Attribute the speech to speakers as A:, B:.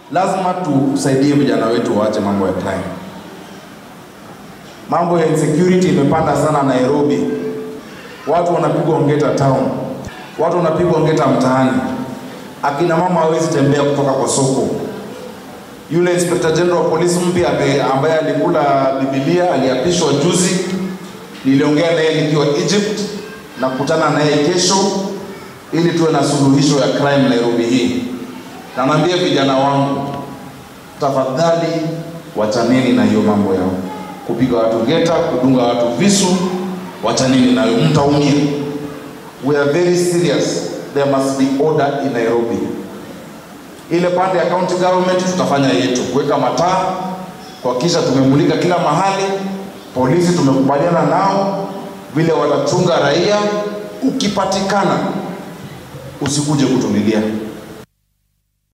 A: lazima tusaidie vijana wetu waache mambo ya crime. Mambo ya insecurity imepanda sana Nairobi, watu wanapigwa Ongeta town, watu wanapigwa Ongeta mtaani, akina mama hawezi tembea kutoka kwa soko. Yule Inspector General wa polisi mpya ambaye- ambaye alikula Biblia aliapishwa juzi, niliongea naye nikiwa Egypt na kukutana naye kesho ili tuwe na suluhisho ya crime Nairobi hii. Na naambia vijana wangu, tafadhali wachaneni na hiyo mambo yao, kupiga watu ngeta, kudunga watu visu, wachaneni nayo, mtaumia. We are very serious, there must be order in Nairobi. Ile pande ya county government tutafanya yetu, kuweka mataa, kuhakikisha tumemulika kila mahali. Polisi tumekubaliana nao vile watachunga raia. Ukipatikana usikuje kutumilia.